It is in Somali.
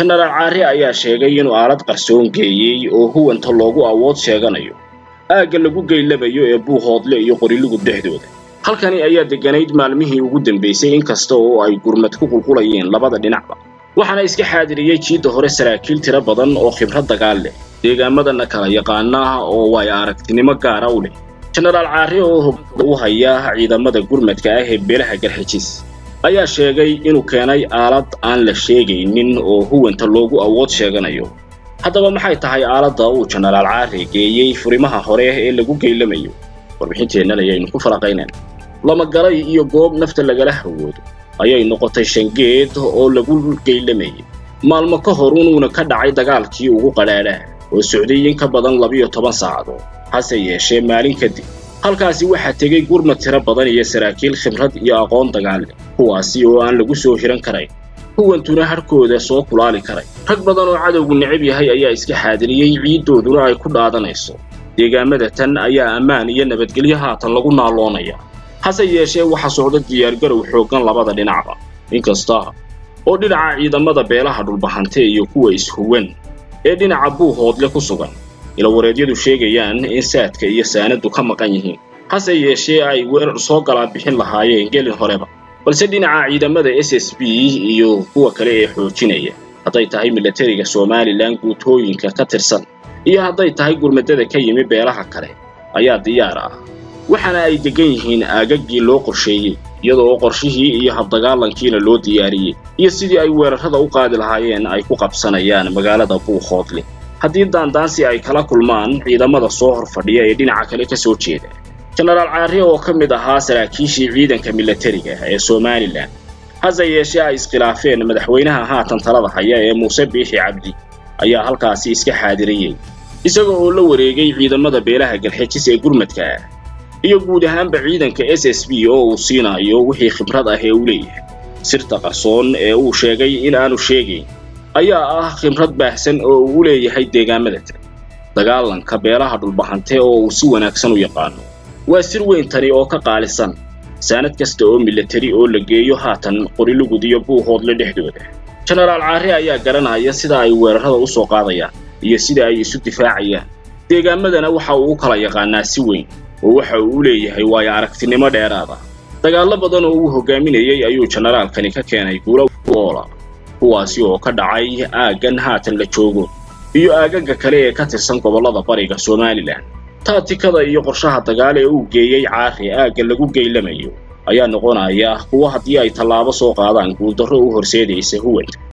jenaraal caari ayaa sheegay inuu aalad qarsoon geeyey oo huwanta loogu awood sheeganayo aagga lagu geylabayo ee buuhoodle iyo qorilugud dhexdooda halkani ayaa degganayd maalmihii ugu dambaysay inkasta oo ay gurmad ku qulqulayeen labada dhinacba waxaana iska xaadiriyey jiidda hore saraakiil tiro badan oo khibrad dagaal leh deegaamadana kala yaqaana oo way aragtinimo gaara u leh jenaraal caari oo hoggaanka u haya ciidamada gurmadka ah ee beelaha garxijis ayaa sheegay inuu keenay aalad aan la sheegaynin oo huwanta loogu awood sheeganayo haddaba maxay tahay aaladda uu jenaraal caari geeyey furimaha hore ee lagu geylamayo warbixinteennan ayaynu ku falaqaynayna lamagalay iyo goob nafta lagala hawoodo ayay noqotay shangeed oo lagu geylamayay maalmo ka hor unuuna ka dhacay dagaalkii ugu qadhaadhaha oo socday in ka badan labiyo toban saacadood hase yeeshee maalin kadib halkaasi waxaa tegey gurmad tiro badan iyo saraakiil khibrad iyo aqoon dagaal leh kuwaasi oo aan lagu soo hiran karayn huwantuna harhkooda soo kulaali karay rag badan oo cadowgu necab yahay ayaa iska xaadiriyey ciiddooduna ay ku dhaadanayso deegaamada tan ayaa ammaan iyo nabadgelyo haatan lagu naaloonaya hase yeeshee waxaa socda diyaargarow xooggan labada dhinacba inkasta oo dhinaca ciidamada beelaha dhulbahante iyo kuwa ishuwan ee dhinaca buuhoodle ku sugan ilawareedyadu sheegayaan in saadka iyo saanadu ka maqan yihiin hase yeeshee ay weerar soo galaa bixin lahaayeen gelin horeba balse dhinaca ciidamada s s b iyo kuwa kale ee xoojinaya hadday tahay milatariga somalilan guutooyinka ka tirsan iyo hadday tahay gurmadada ka yimi beelaha kale ayaa diyaar ah waxaana ay deggan yihiin aagaggii loo qorsheeyey iyada oo qorshihii iyo habdagaalankiina loo diyaariyey iyo sidii ay weerarrada u qaadi lahaayeen ay ku qabsanayaan magaalada buuhoodle haddii daandaansi ay kala kulmaan ciidamada soo hor fadhiya ee dhinaca kale ka soo jeeda jenaraal caari oo ka mid ahaa saraakiishii ciidanka milatariga ee somalilan hase yeeshee ay iskhilaafeen madaxweynaha haatan talada haya ee muuse biixi cabdi ayaa halkaasi iska xaadiriyey isaga oo la wareegay ciidamada beelaha galxejis ee gurmadka ah iyo guud ahaanba ciidanka s s b oo uu siinayo wixii khibrad ah ee uu leeyahay sirta qarsoon ee uu sheegay in aanu sheegayn ayaa ah khibrad baahsan oo uu u leeyahay deegaamada tan dagaalanka beelaha dhulbahante oo uu si wanaagsan u yaqaano waa sir weyn tani oo ka qaalisan saanad kasta oo milatari oo la geeyo haatan qorilugud iyo buuhoodle dhexdooda jenaraal caari ayaa garanaya sida ay weerarrada u soo qaadayaan iyo sida ay isu difaacayaan deegaamadana waxa uu u kala yaqaanaa si weyn oo waxa uu u leeyahay waayo aragtinimo dheeraada dagaallo badan oo uu hogaaminayey ayuu jenaraalkani ka keenay guulo oola kuwaasi oo ka dhacay aaggan haatan la joogo iyo aagagga kale ee ka tirsan gobollada bariga somalilan taatikada iyo qorshaha dagaal ee uu geeyey caari aagga lagu geylamayo ayaa noqonaya kuwo haddii ay tallaabo soo qaadaan guuldarro u horseedaysa huwanta